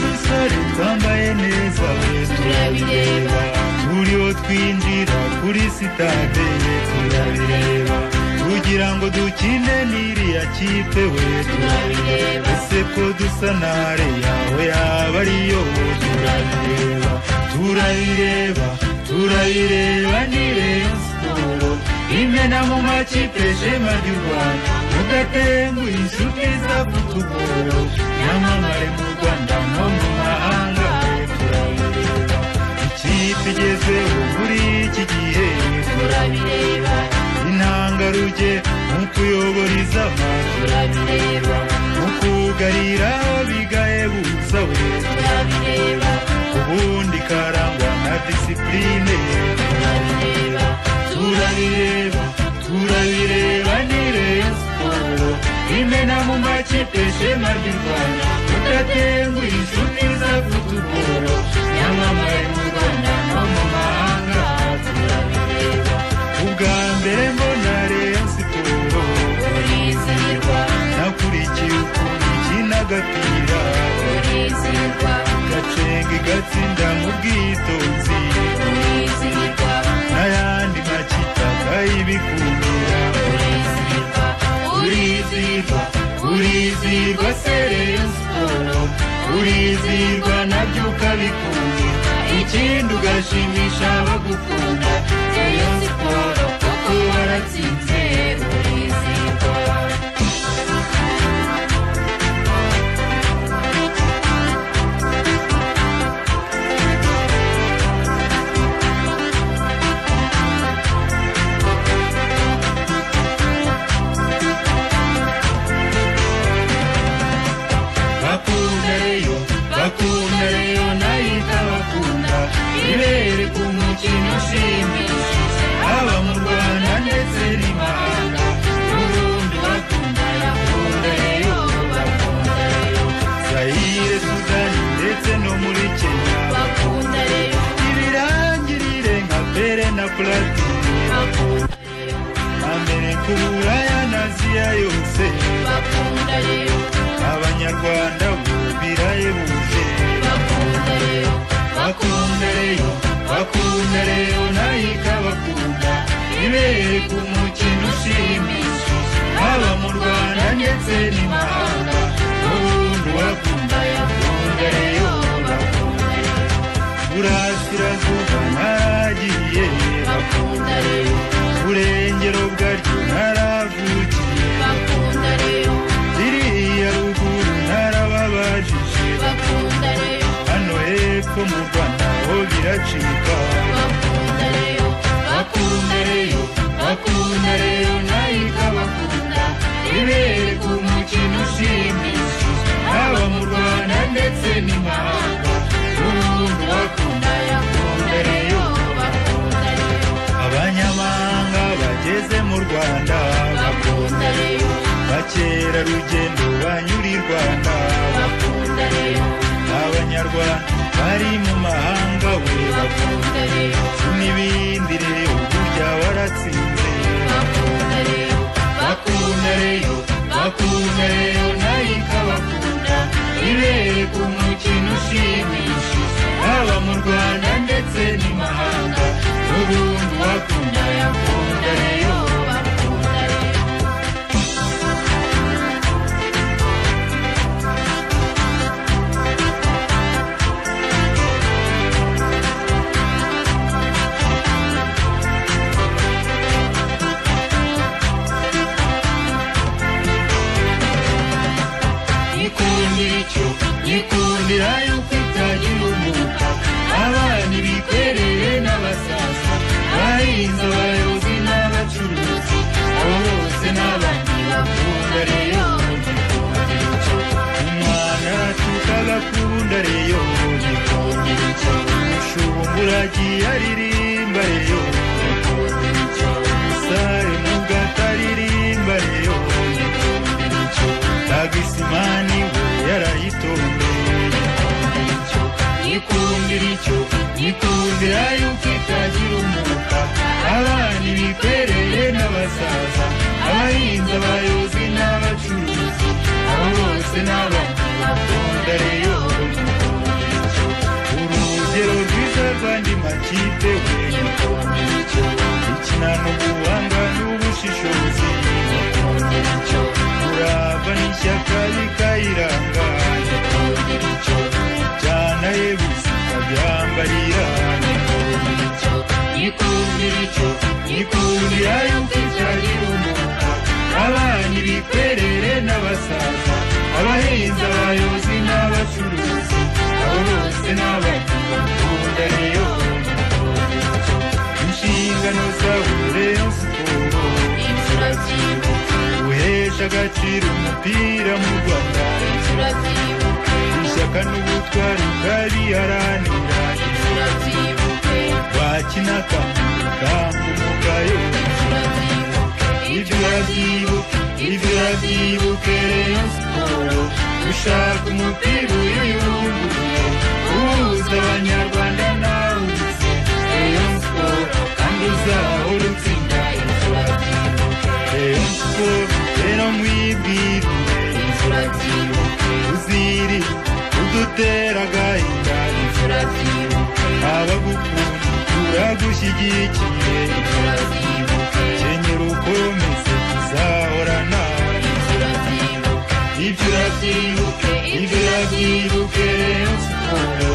dusore twambaye neza turabireba buri wo twinjira kuri sitade ye turabireba kugira ngo dukine n'iriya kipe we turabireba ese ko dusa nare yawe yaba ariyo turabireba turayireba turayireba ni reyo siporo imena mu makipe shema ry'u rwanda mudatenguye inshuti za futuboro nyamamare mu rwanda no mu mahanga turabireba ikipe igezweho muri iki gihe turabireba intangarugero mu kuyobora izaba turabireba mu kugarira bigahebutsa we turabireba ubundi karangwa na disipurine turabireba turabireba turabireba ni reyo siporo imena mu makipe shema ry'u rwanda tudatenguye inshuti za futuboro nyamamaye mu rwanda no mu mahanga turabireba ubwa mbere mbona reyo siporo urizihirwa nakurikiye ukuntu ikina agapira urizihirwa gacenga igatsinda mu bwitonzi urizihirwa n'ayandi makipe akayibikundira urizihirwa urizihirwa urizihirwa se reyo siporo urizihirwa nabyo ukabikunze ikindi ugashimisha abagukunda reyo siporo kuko waratsinze urizihirwa bakunda reyo bakunda reyo nayita bakunda ibere ku mukino ushimishije haba mu rwanda ndetse n'imahanga n'ubundi bakunda bakunda reyo bakunda reyo zayire sudani ndetse no muri kenya bakunda reyo ibirangirire nka pere na platini bakunda reyo mbere ku buraya n'aziya yose bakunda reyo abanyarwanda bo birahebuje bakunda reyo bakunda reyo bakunda reyo nayo ikabakunda ibere ku mukino ushimishije haba mu rwanda ndetse n'imahanga n'ubundi wakunda yakunda reyo bakunda reyo burasirazuba naragiye bakunda reyo burengero bwaryo naravugiye bakunda reyo ririya ruguru narababajije bakunda reyo hano hepfo mu rwanda ho biracika bakunda reyo bakunda reyo bakunda reyo nayo ikabakunda ibere ku mukino ushimishije haba mu rwanda ndetse n'imahanga n'ubundi bakunda yakunda reyo bakunda reyo abanyamahanga bageze mu rwanda bakunda reyo bakerarugendo banyura i rwanda bakunda reyo abanyarwanda bari mu mahanga we bakunda reyo n'ibindi rero burya waratsinze bakunda reyo bakunda reyo bakunda reyo nayo ikabakunda ibere ku mukino ushimishije haba mu rwanda ndetse n'imahanga n'ubundi wakunda yakunda reyo bakunda reyo yikundira icyo yikundira yuko itagira umwuka abana bikwereye n'abasaza bahinze abayobozi n'abacuruzi abo bose n'abandi bakunda reyo yikundira icyo umwana aratuka agakunda reyo yikundira icyo ushungura agiye aririmba reyo yikundira icyo umusare mugataririmba reyo yikundira icyo tagisimani we yarayitondeye yikundira icyo yikundira yuko itagira umwuka abana ibikwereye n'abasaza abahinzi abayobozi n'abacuruzi abo bose n'abandi bakunda reyo agaciro umupira mu rwanda ishyaka n'ubutwari bwabiharanira bakinaga kamugayo ibyo urabyibuke ibyo urabyibuke rayon siporo gushaka umupira uyuyungurure uhuza abanyarwanda nawe ugize rayon siporo kandi uzahora utsinda ibyo urabyibuke rayon siporo rero mwibwire ibyo urabyibuke uziri uduteraga inda ibyo urabyibuke abagukunda turagushyigikiye ibyo urabyibuke kenyera ukomeze tuzahora nawe ibyo urabyibuke ibyo urabyibuke siporo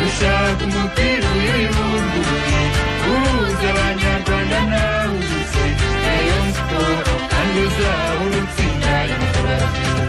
ushaka umupira uyibumbuye uhuza abanyarwanda nawe ugize rayon siporo kandi uzahora utsinda ibyo urabyibuke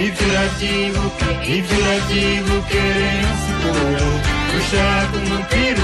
Ibyo urabyibuke, ibyo urabyibuke rayon siporo ushaka umupira